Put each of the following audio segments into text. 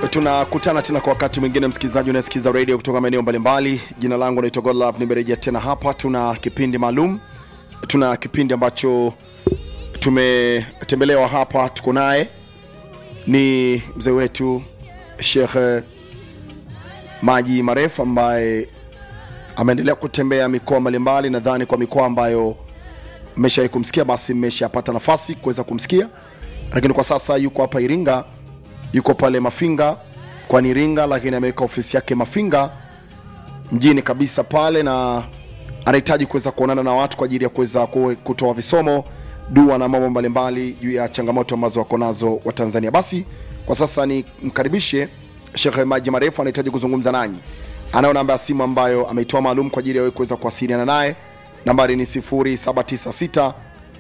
tunakutana tena kwa wakati mwingine msikilizaji unayesikiza radio kutoka maeneo mbalimbali jina langu naitwa godlab nimerejea tena hapa tuna kipindi maalum tuna kipindi ambacho tumetembelewa hapa tuko naye ni mzee wetu shekhe maji marefu ambaye ameendelea kutembea mikoa mbalimbali nadhani kwa mikoa ambayo mmeshawai kumsikia basi mmeshapata nafasi kuweza kumsikia lakini kwa sasa yuko hapa iringa yuko pale mafinga kwani iringa lakini ameweka ofisi yake mafinga mjini kabisa pale na anahitaji kuweza kuonana na watu kwa ajili ya kuweza ku- kutoa visomo dua na mambo mbalimbali juu ya changamoto ambazo wako nazo wa tanzania basi kwa sasa ni mkaribishe shekhe maji marefu anahitaji kuzungumza nanyi anayo namba ya simu ambayo ameitoa maalum kwa ajili ya wewe kuweza kuwasiliana naye nambari ni 796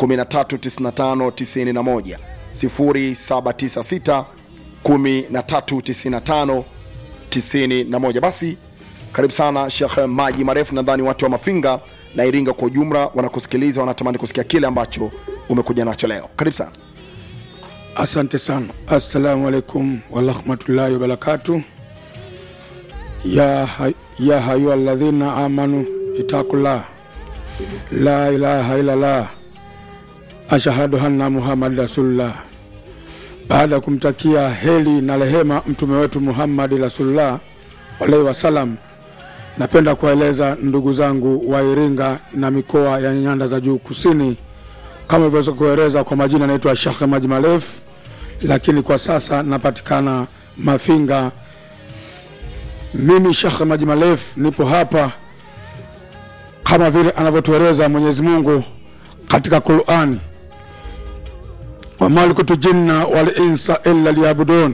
139591 0796 1395 91 basi karibu sana shekh maji marefu nadhani watu wa mafinga na iringa kwa ujumla wanakusikiliza wanatamani kusikia kile ambacho umekuja nacho leo karibu sana Asante sana. Assalamu alaikum warahmatullahi wabarakatu. Ya, hay, ya hayu alladhina amanu itakullah la ilaha illallah ashhadu anna muhammad rasulullah. Baada ya kumtakia heri na rehema mtume wetu Muhammad rasulullah alaihi wasalam, napenda kuwaeleza ndugu zangu wa Iringa na mikoa ya nyanda za juu kusini kama ilivyoweza kueleza kwa majina, naitwa Shekhe Maji Marefu, lakini kwa sasa napatikana Mafinga. Mimi Shekhe Maji Marefu nipo hapa kama vile anavyotueleza Mwenyezi Mungu katika Qurani, wama khalaqtu jinna wal insa illa liyabudun.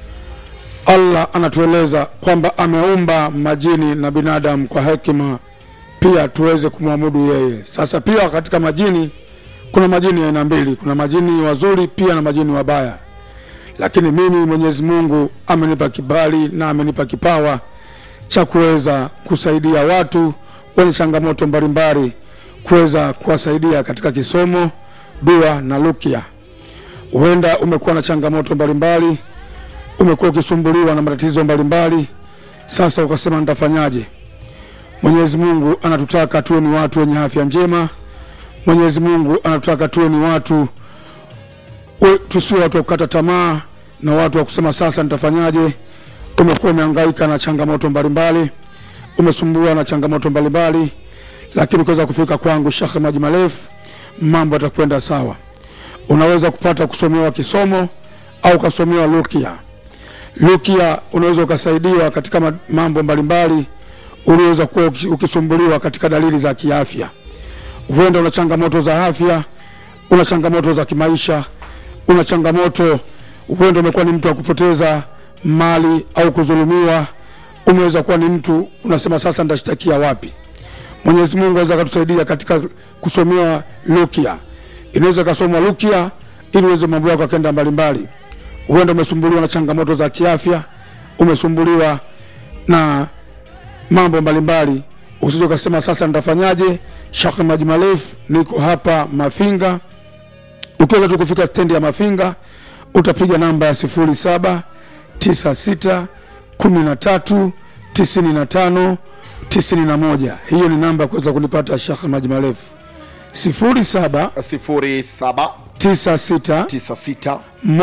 Allah anatueleza kwamba ameumba majini na binadamu kwa hekima, pia tuweze kumwabudu yeye. Sasa pia katika majini kuna majini ya aina mbili, kuna majini wazuri pia na majini wabaya. Lakini mimi Mwenyezi Mungu amenipa kibali na amenipa kipawa cha kuweza kusaidia watu wenye changamoto mbalimbali, kuweza kuwasaidia katika kisomo, dua na rukia. Huenda umekuwa na changamoto mbalimbali, umekuwa ukisumbuliwa na matatizo mbalimbali, sasa ukasema nitafanyaje? Mwenyezi Mungu anatutaka tuwe ni watu wenye afya njema. Mwenyezi Mungu anatutaka tuwe ni watu we- tusiwe watu wa kukata tamaa na watu wa kusema sasa nitafanyaje. Umekuwa umehangaika na changamoto mbalimbali, umesumbuliwa na changamoto mbalimbali, lakini ukiweza kufika kwangu Shekhe Maji Marefu, mambo yatakwenda sawa. Unaweza kupata kusomewa kisomo au ukasomewa rukia. Rukia unaweza ukasaidiwa katika ma- mambo mbalimbali, uliweza kuwa uki- ukisumbuliwa katika dalili za kiafya huenda una changamoto za afya, una changamoto za kimaisha, una changamoto, huenda umekuwa ni mtu wa kupoteza mali au kudhulumiwa. Umeweza kuwa ni mtu unasema sasa nitashtakia wapi? Mwenyezi Mungu aweza akatusaidia katika kusomewa rukia. Inaweza ikasomwa rukia ili uweze mambo yako akenda mbalimbali. Huenda umesumbuliwa na changamoto za kiafya, umesumbuliwa na mambo mbalimbali, usije ukasema sasa nitafanyaje. Shekh Maji Marefu, niko hapa Mafinga. Ukiweza tu kufika stendi ya Mafinga utapiga namba ya 07 96 13 95 91. Hiyo ni namba ya kuweza kunipata Shekh Maji Marefu 07 0796 96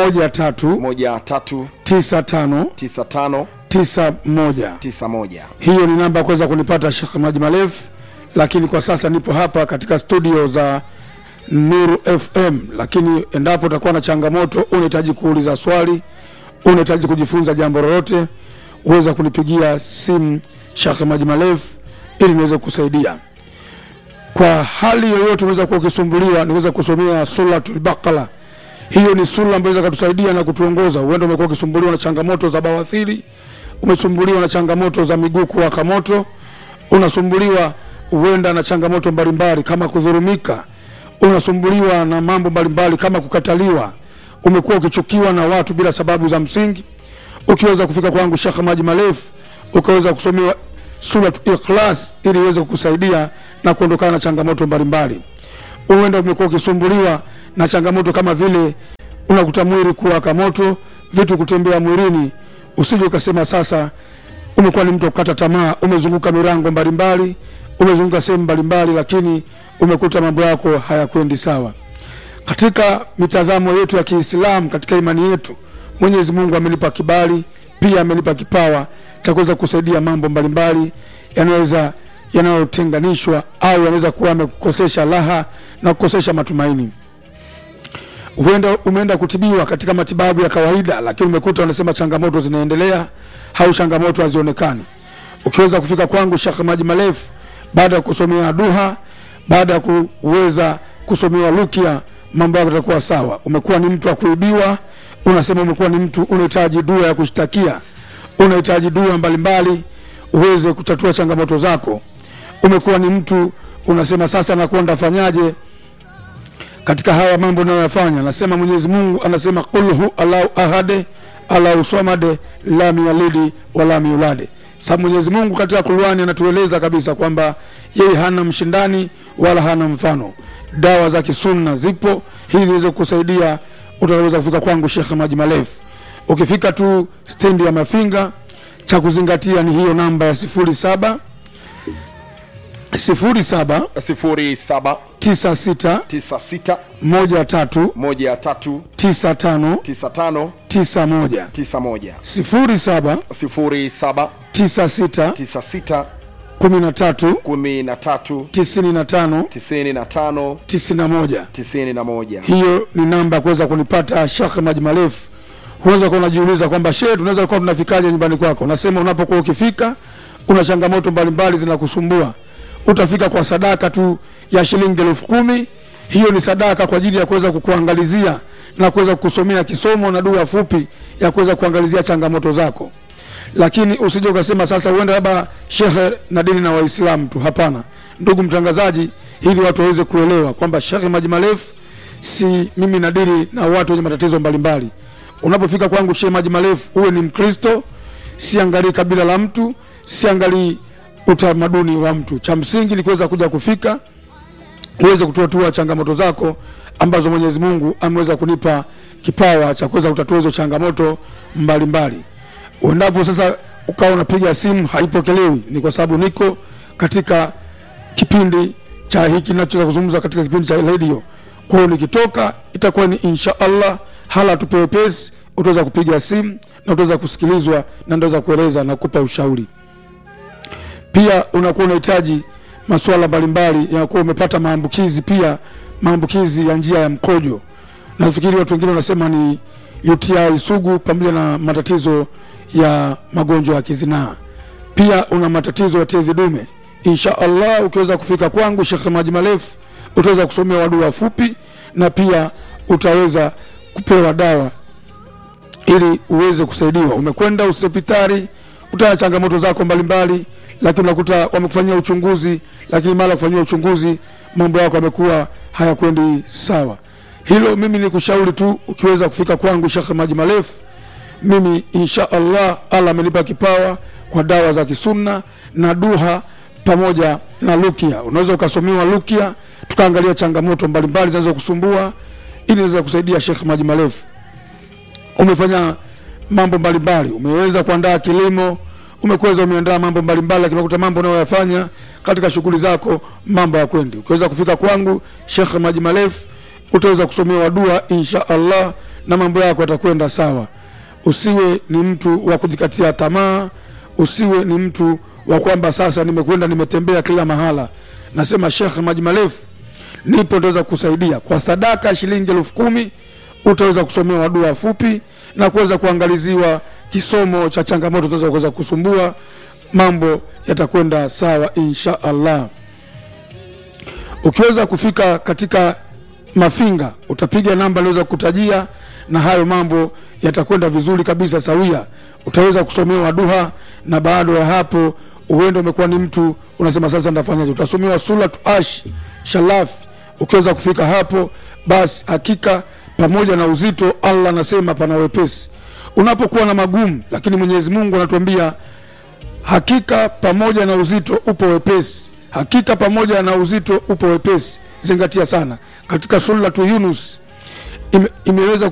13 13 95 95 91. 91 hiyo ni namba ya kuweza kunipata Shekh Maji Marefu, lakini kwa sasa nipo hapa katika studio za Nuru FM. Lakini endapo utakuwa na changamoto, unahitaji kuuliza swali, unahitaji kujifunza jambo lolote, uweza kunipigia simu Shekh Maji Marefu ili niweze kusaidia kwa hali yoyote. Unaweza kuwa ukisumbuliwa, niweza kusomea Suratul Baqara. Hiyo ni sura ambayo inaweza kutusaidia na kutuongoza. Huenda umekuwa ukisumbuliwa na changamoto za bawasiri, umesumbuliwa na changamoto za miguu kuwaka moto, unasumbuliwa huenda na changamoto mbalimbali kama kudhurumika, unasumbuliwa na mambo mbalimbali kama kukataliwa, umekuwa ukichukiwa na watu bila sababu za msingi. Ukiweza kufika kwangu Shekh Maji Marefu, ukaweza kusomewa Surat Ikhlas ili iweze kukusaidia na kuondokana na changamoto mbalimbali. Huenda umekuwa ukisumbuliwa na changamoto kama vile unakuta mwili kuwaka moto, vitu kutembea mwilini, usije ukasema sasa umekuwa ni mtu wa kukata tamaa umezunguka milango mbalimbali umezunguka sehemu mbalimbali lakini umekuta mambo yako hayakwendi sawa katika mitazamo yetu ya kiislamu katika imani yetu mwenyezi mungu amenipa kibali pia amenipa kipawa cha kuweza kusaidia mambo mbalimbali yanaweza yanayotenganishwa au yanaweza kuwa amekukosesha raha na kukosesha matumaini huenda umeenda kutibiwa katika matibabu ya kawaida lakini umekuta wanasema changamoto zinaendelea au changamoto hazionekani ukiweza kufika kwangu shekh maji marefu baada ya kusomea duha baada ya kuweza kusomewa lukia mambo yako yatakuwa sawa umekuwa ni mtu wa kuibiwa unasema umekuwa ni mtu unahitaji dua ya kushtakia unahitaji dua mbalimbali uweze kutatua changamoto zako umekuwa ni mtu unasema sasa nakuwa ndafanyaje katika haya mambo unayoyafanya nasema mwenyezi mungu anasema qul hu allahu ahade allahu samade lam yalidi walam yulade sababu mwenyezi mungu katika qurani anatueleza kabisa kwamba yeye hana mshindani wala hana mfano dawa za kisunna zipo hili liweze kusaidia utaweza kufika kwangu shekhe maji marefu ukifika tu stendi ya mafinga cha kuzingatia ni hiyo namba ya sifuri saba sifuri saba 0796 tisa sita moja tatu 13 tisa tano 95 tisa moja 91 sifuri saba 07 tisa sita 96 kumi na tatu 13 tisini na tano 95 tisini na moja 91 hiyo ni namba ya kuweza kunipata shekh maji marefu huweza kuwa unajiuliza kwamba shehe tunaweza kuwa tunafikaje nyumbani kwako nasema unapokuwa ukifika una changamoto mbalimbali zinakusumbua utafika kwa sadaka tu ya shilingi elfu kumi hiyo ni sadaka kwa ajili ya kuweza kukuangalizia na kuweza kukusomea kisomo na dua fupi ya kuweza kuangalizia changamoto zako lakini usije ukasema sasa uende labda shekhe na dini na waislamu tu hapana ndugu mtangazaji ili watu waweze kuelewa kwamba shekhe maji marefu si mimi nadiri na watu wenye matatizo mbalimbali unapofika kwangu shekhe maji marefu uwe ni mkristo siangalii kabila la mtu siangalii utamaduni wa mtu cha msingi ni kuweza kuja kufika uweze kutatua changamoto zako ambazo mwenyezi mungu ameweza kunipa kipawa cha kuweza kutatua hizo changamoto mbalimbali uendapo sasa ukawa unapiga simu haipokelewi ni kwa sababu niko katika kipindi cha hiki nachoweza kuzungumza katika kipindi cha redio kwao nikitoka itakuwa ni insha allah hala tupewe pesi utaweza kupiga simu na utaweza kusikilizwa na ndaweza kueleza na kupa ushauri pia unakuwa unahitaji masuala mbalimbali yakuwa umepata maambukizi pia maambukizi ya njia ya mkojo nafikiri watu wengine wanasema ni uti sugu pamoja na matatizo ya magonjwa ya kizinaa pia una matatizo ya tezi dume insha allah ukiweza kufika kwangu shekhe maji marefu utaweza kusomea wadua fupi na pia utaweza kupewa dawa ili uweze kusaidiwa umekwenda hospitali utana changamoto zako mbalimbali lakini unakuta wamekufanyia uchunguzi lakini mara kufanyia uchunguzi mambo yako yamekuwa hayakwendi sawa hilo mimi ni kushauri tu ukiweza kufika kwangu shekhe maji marefu mimi insha allah allah amenipa kipawa kwa dawa za kisunna na duha pamoja na lukia unaweza ukasomewa lukia tukaangalia changamoto mbalimbali zinaweza kusumbua ili naweza kusaidia shekhe maji marefu umefanya mambo mbalimbali umeweza kuandaa kilimo umekuweza umeandaa mambo mbalimbali lakini unakuta mambo unayoyafanya katika shughuli zako mambo ya kwendi ukiweza kufika kwangu shekhe maji marefu utaweza kusomewa dua insha allah na mambo yako yatakwenda sawa usiwe ni mtu wa kujikatia tamaa usiwe ni mtu wa kwamba sasa nimekwenda nimetembea kila mahala nasema shekhe maji marefu nipo utaweza kusaidia kwa sadaka shilingi elfu kumi utaweza kusomewa dua fupi na kuweza kuangaliziwa kisomo cha changamoto zinaweza kuweza kusumbua mambo yatakwenda sawa insha allah ukiweza kufika katika mafinga utapiga namba aliweza kutajia na hayo mambo yatakwenda vizuri kabisa sawia utaweza kusomewa duha na baada ya hapo uende umekuwa ni mtu unasema sasa ndafanyaje utasomewa suratu ash shalafi ukiweza kufika hapo basi hakika pamoja na uzito allah anasema pana wepesi unapokuwa na magumu lakini mwenyezi mungu anatuambia hakika pamoja na uzito upo wepesi hakika pamoja na uzito upo wepesi zingatia sana katika suratu yunus ime, imeweza